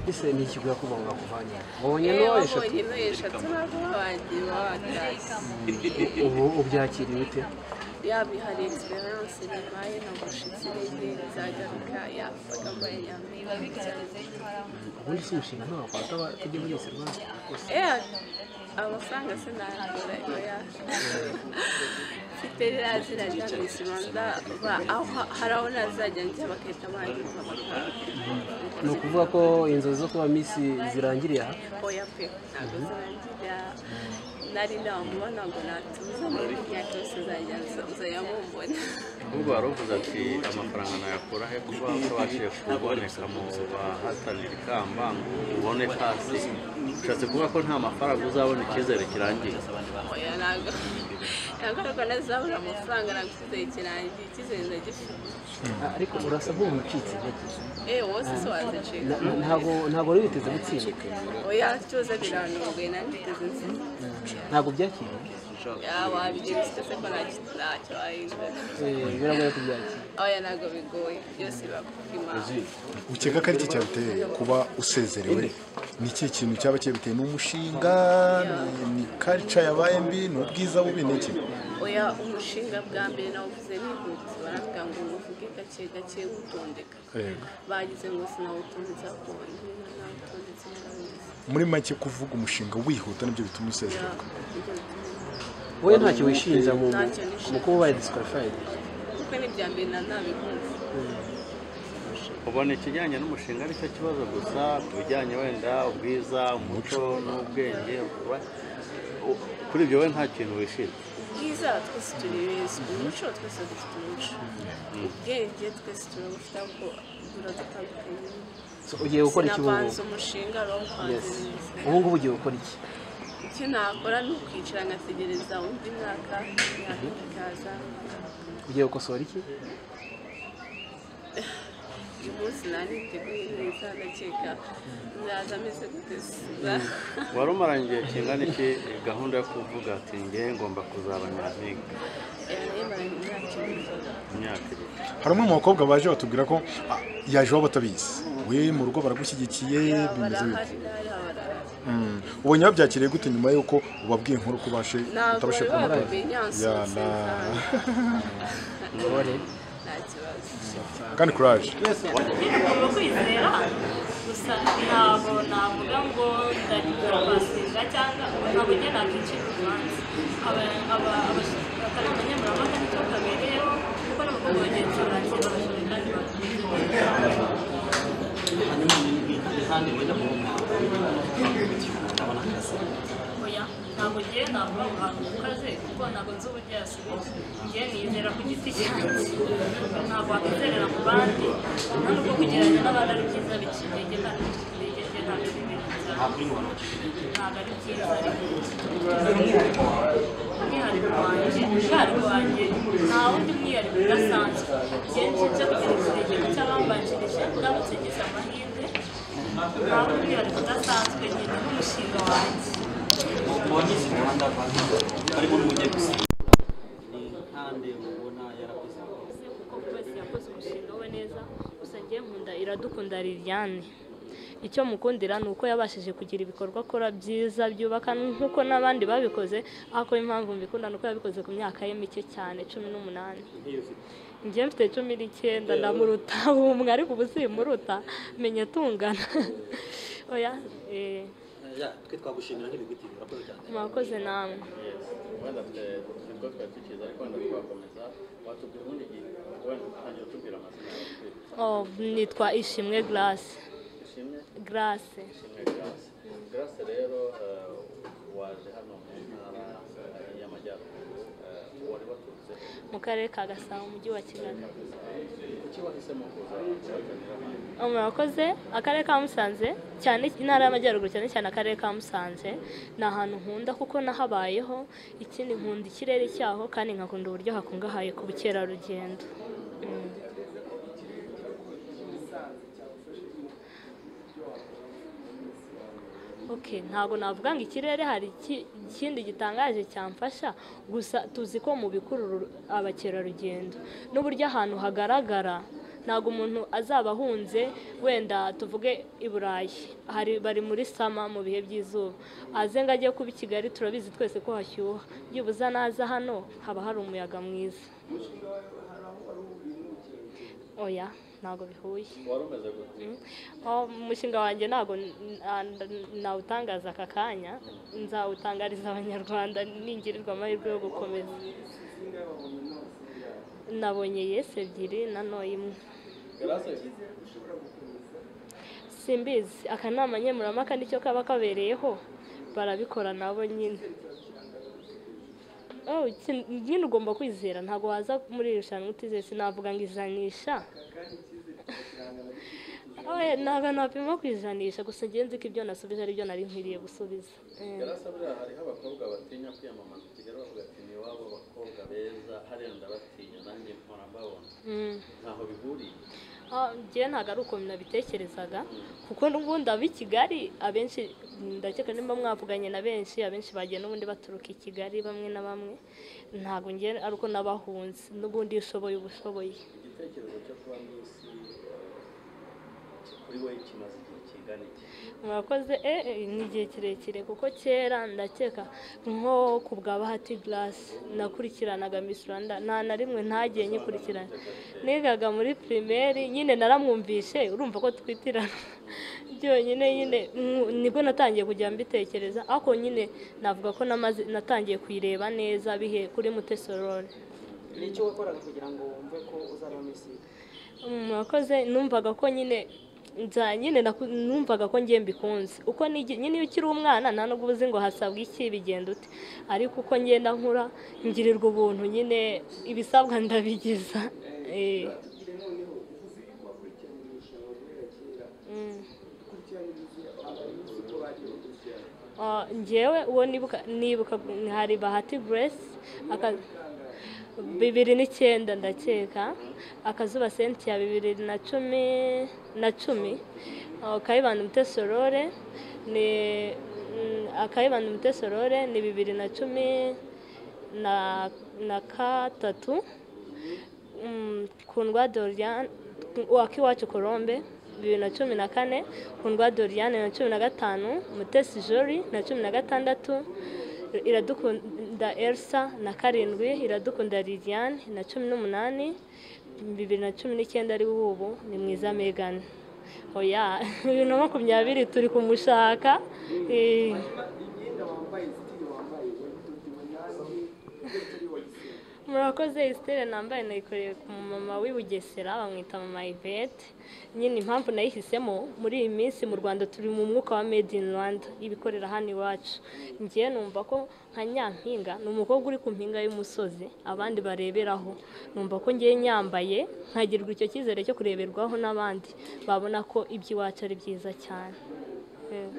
ese ni ikigo yakubanga kuvanye wabonye yewe n'uwo eshatu wabonye intoya eshatu naguhagira wadasi ubu ubyakiriye ute yabihaye egisperiyanse bibaye ntabwo ushize intege izagaruka yafaga mbaye nyamwinshi ubundi si umushinga ntawe wakwata aba- tujye muri serivisi gusa Eh, amafaranga sinayagura oya mfite ririya zina rya Miss Rwanda ba- aho ha- hari aho nazajya njya bagahita bangiza ni ukuvuga ko inzozi zo kuba misi zirangiriye aha oya pe ntabwo zirangira nari namubona ngo natuza muri myaka yose uzajya uza- uzajya mumbona ahubwo waravuze ati amafaranga nayakura he kuba utabashije kuboneka mu bahatanira ikamba ngo ubone pasi ushatse kuvuga ko nta mafaranga uzabona icyizere kirangiye oya ntabwo ntabwo ariko nazabura amafaranga ntabwo icyizere kirangiye icyizere ndagifite ariko urasa nk'umucitse intege eh wose se wazicika Na- ntago ntago wari witeze gutsinda oya tuza biranunguye nabiteze nziza ntago byakiriye wabigera usitse ko ntacyo wahindura Eh, biragoye kubyakira oya ntabwo bigoye byose biba kubw'imana ukeka ko ari iki cyabiteye kuba usezerewe ni iki kintu cyaba cyabiteye ni umushinga ni- ni karica yabaye mbi ni ubwiza bubi ni iki oya umushinga bwa mbere nawuvuze nihutse baravuga ngo uvuge gake gake wutondeka Yego. bagize ngo sinawutondetse akubona nawutondetse narabizi muri make kuvuga umushinga wihuta nibyo bituma usezererwa wowe ntacyo wishinja mu Ntacyo nishinja. mu kuba ubaye disqualified kuko ni ibya mbere na ntabikunze ubona ikijyanye n'umushinga aricyo kibazo gusa ku bijyanye wenda ubwiza umuco n'ubwenge ura- u- kuri ibyo we nta kintu wishimye bwiza twese turi beza umuco twese dufite umuco ubwenge twese turabufite ariko buradutandukanye So, ugiye gukora iki ubu sinavanze umushinga rawuvanze neza ubu ngubu ugiye gukora iki icyo nakora ni ukwicara ngategereza undi mwaka imyaka ikaza ugiye gukosora iki uyu munsi naniteguye neza ndakeka nzaza ameze guteza wari umaranye igihe kingana iki gahunda yo kuvuga ati nge ngomba kuzaba nyampinga yarebaranye imyaka ibiri mu myaka ibiri hari umwe mu bakobwa baje batubwira ko ah, yaje iwabo batabizi we mu rugo baragushyigikiye bimeze bite barahari nabi barahari ubonye babyakiriye gute nyuma y'uko ubabwiye inkuru ko ubashe ntabwo utabashe bari kubona babimenye Ya, yansubiza na- ubore nta kibazo kandi kuraje ugomba kwizera gusa ntabwo navuga ngo ndagira kwasenga cyangwa ntabwo njye nakwicira urubanza Aba- aba- abas- aka ni akanyemurampaka nicyo kabereyeho kuko n'abakobwa bagenzi banjye babashoboye kandi bakomeye oya ntabwo ngewe navuga ngo ahantu ukaze kuko ntabwo nzi uburyo yasubiza ngewe nizera ku giti cyanjye ntabwo wakwizerera mu bandi nta nubwo kugereranya n'abandi ari byiza bica intege kandi bica intege ngewe ntabwo ari ibintu byanjye ntabwo ari byiza umwihariko wanjye umwihariko wanjye nta wundi mwihariko udasanzwe ngewe nje kugira ikirenge cy'abambanjirije ndamutse ngize amahirwe nta wundi mwihariko udasanzwe nyine n'umushinga wanjye wanyuze umuhanda arimo n'umujyi gusiga ni nkande ubona yarakoze kuko buri wese yakoze umushinga we neza gusa ngewe nkunda iradukunda liliane icyo mukundira ni uko yabashije kugira ibikorwa akora byiza byubaka nk'uko n'abandi babikoze ariko impamvu mbikunda ni uko yabikoze ku myaka ye mike cyane cumi n'umunani njyewe mfite cumi n'icyenda ndamuruta umwe ariko ubu simuruta menya tungana oya eh, Ya, twe twagushimira nk'ibiguti urakoze cyane mwakoze namwe wenda nibwo twari tukiza ariko wenda twakomeza watubwira ubundi gihe wenda utangira utubwira amazina yawe utwite Oh, nitwa ishimwe garase ishimwe garase ishimwe garasi garasi rero eh, waje hano mu ntara eh, y'amajyaruguru eh, wari waturutse mu karere ka gasabo umujyi wa kigali kuki wahisemo kuza kubaganira hano murakoze akarere ka musanze cyane intara y'amajyaruguru cyane cyane akarere ka musanze ni ahantu nkunda kuko nahabayeho ikindi nkunda ikirere cyaho kandi nkakunda uburyo hakungahaye ku bukerarugendo Mm. Okay, ntabwo navuga ngo ikirere hari iki- ikindi gitangaje cyamfasha gusa tuzi ko mu bikurura abakerarugendo n'uburyo ahantu hagaragara ntabwo umuntu azaba ahunze wenda tuvuge i burayi hari bari muri sama mu bihe by'izuba aze ngo ajye kuba i kigali turabizi twese ko hashyuha byibuze naza hano haba hari umuyaga mwiza oya ntabwo bihuye wari umaze gutera Oh, umushinga wanjye ntabwo n- n- nawutangaza aka kanya nzawutangariza abanyarwanda ningirirwa amahirwe yo gukomeza nabonye yesi ebyiri na noya imwe garase simbizi akanama nkemurampaka nicyo kaba kabereyeho barabikora nabo nyine Oh, iki- nyine ugomba kwizera ntabwo waza muri iri rushanwa utizeye sinavuga ngo ijanisha Oya, ntabwo napima ku ijanisha gusa njye nzi ko ibyo nasubije ari byo nari nkwiriye gusubiza Eh. garase buriya hariho abakobwa batinya kwiyamamaza kigali bavuga ati ni iwabo abakobwa beza hariya ndabatinya nanjye mpora mbabona Mm. ntaho bihuriye Ah, njyewe ntabwo ari uko nabitekerezaga kuko n'ubundi ab'i kigali abenshi ndakeka nimba mwavuganye na benshi abenshi bagiye n'ubundi baturuka i kigali bamwe na bamwe ntabwo njye ari uko n'abahunze n'ubundi iyo ushoboye uba ushoboye igitekerezo cyo kuba mwisi kuri wowe kimaze igihe kingana iki mwakoze eh, eh, ni igihe kirekire kuko kera ndakeka nko ku bwa bahati garasi nakurikiranaga Miss rwanda nta na rimwe ntagiye nyikurikirana nigaga muri pirimeri nyine naramwumvishe urumva ko twitirana byonyine nyine mm, nibwo natangiye kujya mbitekereza ariko nyine navuga ko namaze natangiye kuyireba neza bihe kuri mutesorori ni icyo wakoraga kugira ngo wumve ko uzaba misi mwakoze numvaga ko nyine nza nyine naku- numvaga ko ngiye mbikunze uko nigi- nyine iyo ukiri umwana nta nubwo uba uzi ngo hasabwa iki bigenda ute ariko uko ngenda nkura ngirirwa ubuntu nyine ibisabwa ndabigiza Eh. Mm. Ah, njyewe uwo nibuka nibuka hari bahati grace aka- bibiri n'icyenda ndakeka akazuba senti ya bibiri na cumi na cumi Ah, kayibanda umutesorore ni mm, akayibanda umutesorore ni bibiri na cumi na na katatu Mm, kundwa doriane wakiwacu colombe bibiri na cumi na kane kundwa doriane na cumi na gatanu mutesi jori na cumi na gatandatu iradukunda elsa na karindwi iradukunda liliane na cumi n'umunani bibiri na cumi n'icyenda ari ubu ni mwiza megani oya bibiri na makumyabiri turi kumushaka eh. murakoze esiteri nambaye nayikoreye ku mama w'i bugesera bamwita mama ivete nyine impamvu nayihisemo muri iyi minsi mu rwanda turi mu mwuka wa made in rwanda ibikorera hano iwacu ngiye numva ko nka nyampinga ni umukobwa uri ku mpinga y'umusozi abandi bareberaho numva ko ngiye nyambaye nkagirwa icyo cyizere cyo kureberwaho n'abandi babona ko iby'iwacu ari byiza cyane Eh.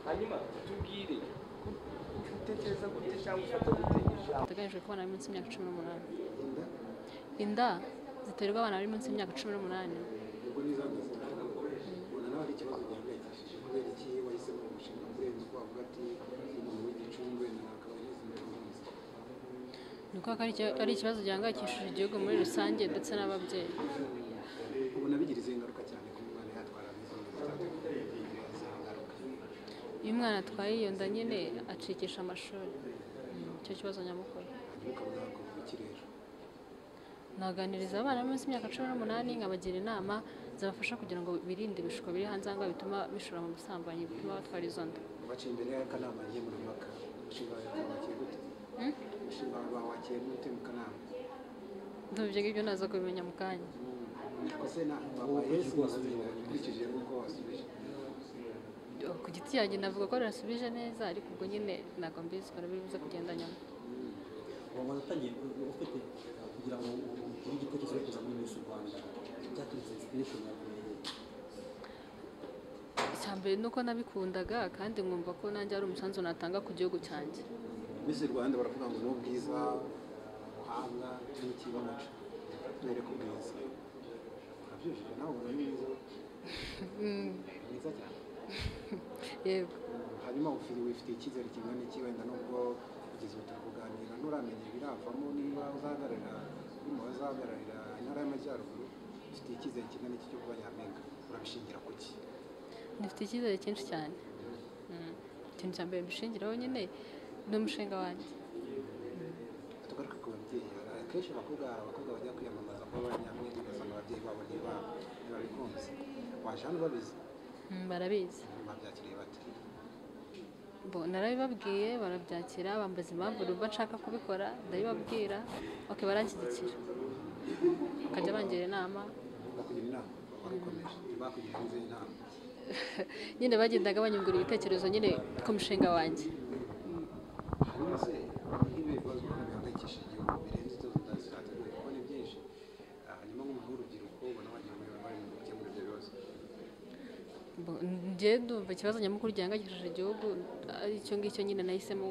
hanyuma tubwire utekereza gute cyangwa ufata gute ijambo duteganyijwe ko abana bari munsi y'imyaka cumi n'umunani inda ziterwa abana bari munsi y'imyaka cumi n'umunani ubwo nizageze ubona nawe ari ikibazo gihangayikishije kubera iki wahisemo umushinga kurenza uko wavuga ati umuntu w'igicumbi na akaba ageze mu buhinzi ni ukuvuga ko ari iki- ari ikibazo gihangayikishije igihugu muri rusange ndetse n'ababyeyi ubona bigiriza ingaruka cyane ku mwana yatwara n'izindi zitateguye ingaruka iyo umwana atwaye iyo nda nyine acikisha amashuri Mm, nicyo kibazo nyamukuru ukabona wakumva iki rero naganiriza abana bari munsi y'imyaka cumi n'umunani nkabagira inama zabafasha kugira ngo birinde ibishuko biri hanze aha ngaha bituma bishora mu busambanyi bituma batwara izo nda baciye imbere y'akanama nkemurampaka umushinga wawe wakiye gute umushinga wawe wakiye gute mu kanama ndumva ibyo ngibyo naza kubimenya mu kanya kose na papa yesu wasubiye ukurikije nk'uko wasubije ku giti yanjye navuga ko rurasubije neza ariko ubwo nyine ntabwo mbizi barabibuze kugenda nyuma ubu ngo natangiye ufite kugira ngo ugire igitekerezo cyo kuza muri misi rwanda byaturutse insipiration yawe icya mbere ni uko nabikundaga kandi nkumva ko nanjye ari umusanzu natanga ku gihugu cyanjye misi rwanda baravuga ngo ni ubwiza ubuhanga n'iki bamuca mwereke ubwiza ubyejeje nawe ubona ni mwiza mwiza cyane yego hanyuma ufite wifitiye icyizere kingana iki wenda nubwo kugeza ubu turi kuganira nturamenya ibiravamo niba uzahagararira niba uzahagararira intara y'amajyaruguru ufitiye icyizere kingana iki cyo kuba nyampinga urabishingira ku ki dufite icyizere cyinshi cyane Mm. ikintu cya mbere mbishingiraho nyine ni umushinga wanjye tugaruke ku babyeyi Hari akenshi abakobwa hari abakobwa bajya kwiyamamaza kuba ba nyampinga ugasanga ababyeyi babo niba ntibabikunze waje hano babizi Mm, barabizi babyakiriye bate Bo, narabibabwiye barabyakira bambaza impamvu numva nshaka kubikora ndabibabwira okay baranshyigikira bakajya bangira inama bakugira inama barikomeje bakugira izindi nama nyine bagendaga banyungura ibitekerezo nyine ku mushinga wanjye hanyuma se nk'ibi bibazo bihangayikisha igihugu birenze ibyo zitateguye kuko ni byinshi Ah, hanyuma nk'umuntu w'urubyiruko ubona wagira ngo bari mu gukemura ibyo bibazo Bo, njye ndumva ikibazo nyamukuru gihangayikishije igihugu ari icyo ngicyo nyine nahisemo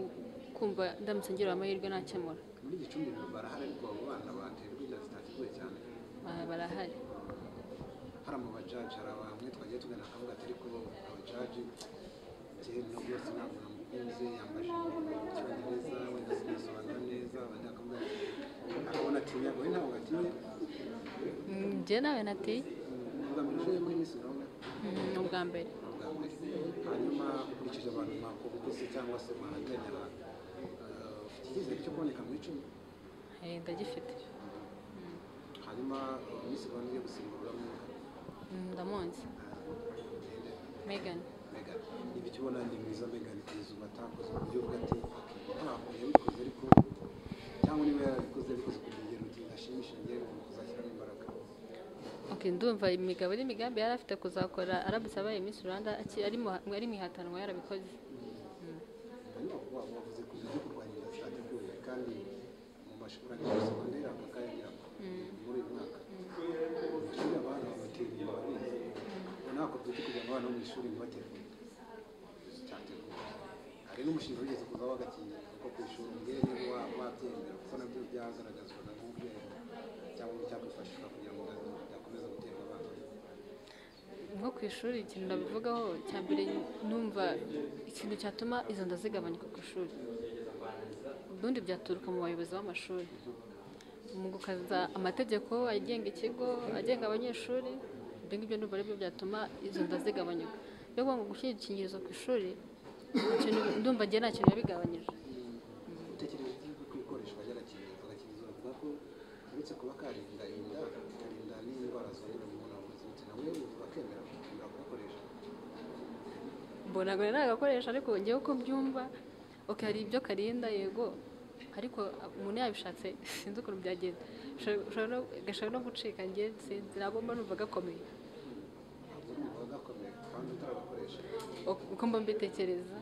kumva ndamutse ngira amahirwe nakemura muri gicumbi barahari ariko abo bana baterwa ibya zitateguye cyane Ba- barahari hari mu bajaji hari bamwe twagiye tugana akavuga ati ariko abajaji njyewe no rwose ntabwo namukunze yambaje icyongereza wenda sinasobanura neza abandi bakavuga ati akabona atinya wowe ntabwo atinya Mm, njye nawe natiye mugamije muri miss urabona Mm, ni ubwa mbere bwa mbere hanyuma ukurikije abantu mwakubutse cyangwa se mwahanganye abantu eh, ufite icyizere cyo kuboneka mu icumi Eh, ndagifite hanyuma miss rwanda yo gusimbura uramwuka Mm, ndamuzi megani mega ibyo ubona ni mwiza mega ni kugeza ubu atakoze ku buryo bwa ati ntabwo yabikoze ariko cyangwa niba yarabikoze yabikoze ku rugero rudashimisha ngewe mu kuzashyiramo imbaraga Okay, ndumva imigabo n'imigambi yari afite kuzakora aramutse abaye Miss Rwanda aki- ari mu- ari mu ihatanwa yarabikoze hanyuma kuba bavuze ku buryo kurwanya inda zitateguye kandi mu mashuri ari muri segonderi aka kayagira muri uyu mwaka mu ishuri abana babatera inyuma barize ntabwo byuka kugira ngo abana bo mu ishuri ntibateguye zitateguye hari n'umushinga wigeze kuza w'agakinnyi kuko ku ishuri umubyeyi niba wa- wabyemera kuko nabyo byagaragazwaga nk'urwego cyangwa cyakwifashishwa kugira ngo byakomeze guterwa abana nko ku ishuri ikintu nabivugaho cya mbere numva ikintu cyatuma izo nda zigabanyuka ku ishuri ubundi byaturuka mu bayobozi b'amashuri mu gukaza amategeko agenga ikigo agenga abanyeshuri ibyo ngibyo numva aribyo byatuma izo nda zigabanyuka yo kuvuga ngo gushyira udukingirizo ku ishuri ikintu ndumva njye nta kintu yabigabanyije gutekereza igihugu ko ibikoresho bajya agakingirizo agakingirizo bavuga ko uretse kuba karinda inda karinda n'indwara zandurira mu mibonano mpuzabitsina we bakemera bakemera kugakoresha mbona ngo nagakoresha ariko ngewe uko mbyumva okay hari ibyo karinda yego ariko umuntu yabishatse sinzi ukuntu byagenda Ushobora- ushobora no- gashobora no gucika ngewe sinzi ntabwo mba numva gakomeye ntabwo urumva bagakomeye kandi utaragakoresha Ok, uko mba mbitekereza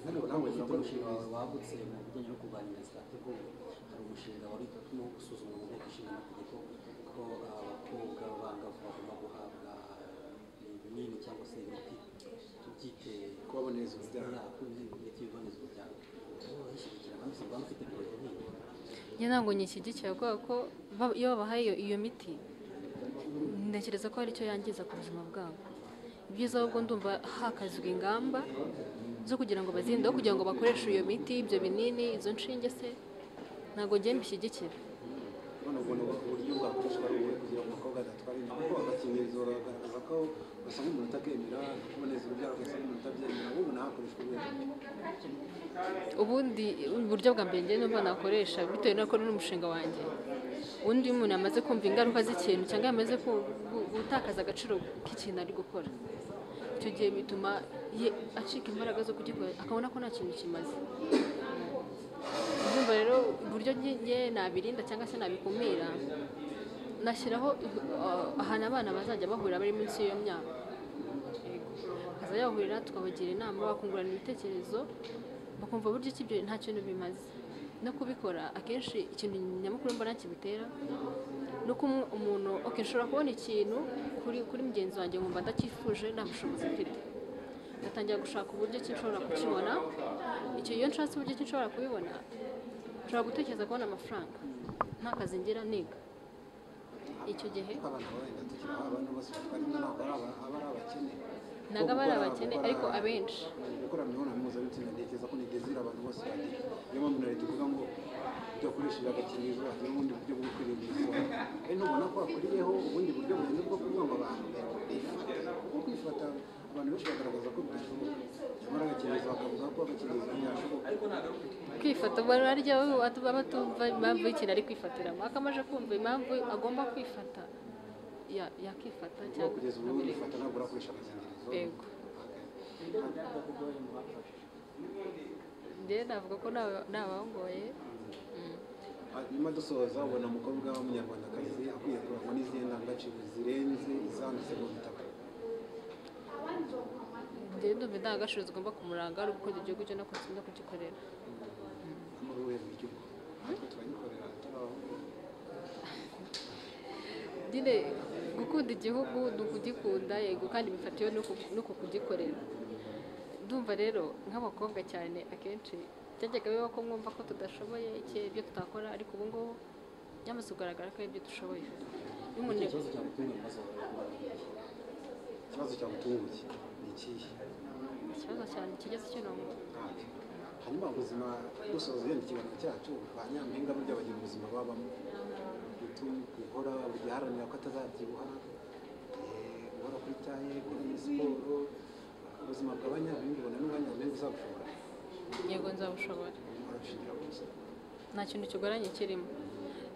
ariko nawe ufite urakora umushinga wawe wagutse mu bijyanye no kurwanya inda zitateguwe hari umushinga wari urimo gusuzumwa mu nteko ishinga amategeko ko abakobwa b'abangavu bagomba guhabwa ibinini cyangwa se imiti tubyite kubaboneza urubyaro yako imiti iboneza urubyaro ubu yishyigikira kandi usanga bamufite ibirori nk'ibi njye ntabwo nyishyigikiye kubera ko ba- iyo babahaye iyo- iyo miti ntekereza ko hari icyo yangiza ku buzima bwabo ibyiza ahubwo ndumva hakazwa ingamba zo kugira ngo bazinde aho kugira ngo bakoreshe iyo miti ibyo binini izo nshinge se ntabwo njye mbishyigikira none ubwo ni uburyo bwakoreshwa ari ubuhe kugira ngo umukobwa adatwara inda kuko agakingirizo baragaragaza ko basa nk'umuntu utakemera kuboneza urubyaro agasa nk'umuntu utabyemera ubu ntakoreshwa urwego ubundi uburyo bwa mbere njye n'ubwo nakoresha bitewe nuko ari umushinga wanjye undi iyo umuntu yamaze kumva ingaruka z'ikintu cyangwa yamaze ku- gu- gutakaza agaciro k'ikintu ari gukora icyo gihe bituma ye- acika imbaraga zo kugikora akabona ko nta kintu kimaze ndumva rero uburyo njye- njye nabirinda cyangwa se nabikumira nashyiraho uh, ahantu abana bazajya bahurira bari munsi y'iyo myaka bakazajya bahurira tukabagira inama bakungurana ibitekerezo bakumva buryo ki ibyo nta kintu bimaze no kubikora akenshi ikintu nyamukuru mbona kibitera ni uko umu- umuntu ok nshobora kubona ikintu kuri kuri mugenzi wanjye nkumva ndakifuje nta bushobozi mfite ngatangira gushaka uburyo ki nshobora kukibona icyo iyo nshatse uburyo ki nshobora kubibona nshobora gutekereza kubona amafaranga nta kazi ngira niga icyo gihe abana b'abenda tukiri abana basubizwa rimwe ntabwo ari aba- aba ari abakene ntabwo aba ari abakene ariko abenshi gukora imibonano mpuzabitsina ntekereza ko ni dezire abantu bose bagira niyo mpamvu na leta ivuga ngo udakoresheje agakingirizo wagira ubundi buryo bwo kwirinda izuba ari ntubona ko hakuriyeho ubundi buryo buhenze bwo kuvuga ngo abantu bifate kuko kwifata abantu benshi bagaragaza ko bidashoboka nyamara agakingirizo bakavuga ko agakingirizo ntiyashoboka kwifata bararya baba tumva impamvu y'ikintu ari kwifatiramo akamaje kumva impamvu agomba kwifata ya- yakifata kuba cyangwa kugeza ubu yifata ntabwo urakoresha agakingirizo yego rero navuga ko naba- nabangoye Mm. nyuma dusoza ubona umukobwa w'umunyarwandakazi akwiye kurangwa n'izihe ndangagaciro zirenze izanditse mu bitaka njyewe ndumva indangagaciro zigomba kumuranga ari ugukunda igihugu cyo no kugenda kugikorera muri ubuhe buryo natwe turagikorera turaho nyine gukunda igihugu ni ukugikunda yego kandi bifatiwe n'uku- n'uku kugikorera ndumva rero nk'abakobwa cyane akenshi byajyaga bibaho ko mwumva ko tudashoboye iki ibyo tutakora ariko ubu ngubu nyamaze kugaragara ko ari ibyo dushoboye Iyo umuntu- ikibazo cyagutunga ibibazo ikibazo cyagutunguye ni ikihe ikibazo cyane kigeze kinonga hanyuma ubuzima dusoza yenda ikiganiro cyacu ba nyampinga burya bagira ubuzima babamo guhora guharanira ko atazabyibuha eh, guhora kuri cyaye gukora muri siporo ubuzima bwa ba nyampinga ubona n'uba nyampinga uzabushobora yego nzabushobora urashingira ku gusa nta kintu kigoranye kirimo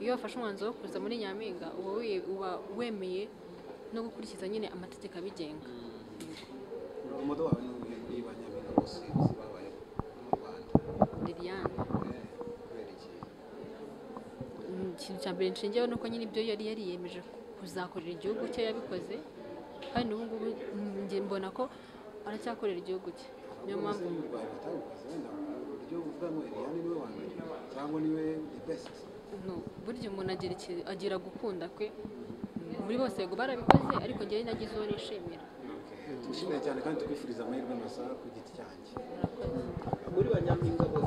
iyo wafashe umwanzuro wo kuza muri nyampinga uba wi- uba wemeye no gukurikiza nyine amategeko abigenga umudu wawe ni uwuhe muri ba nyampinga bose bose babayeho mu rwanda liliane Eh, kubera iki Mm, ikintu cya mbere nshingeyeho ni uko nyine ibyo yari yariyemeje kuzakorera igihugu cye yabikoze kandi ubu ngubu mm, njye mbona ko aracyakorera igihugu cye niyo mpamvu mu rwanda batabikoze wenda uburyo uvuga ngo eliane niwe wa mbere cyangwa niwe the best no, burya umuntu agira iki- agira gukunda kwe muri bose yego barabikoze ariko njyewe nagize uwo nishimira tugushimiye cyane kandi tukwifuriza amahirwe masa ku giti cyanjye muri ba nyampinga bose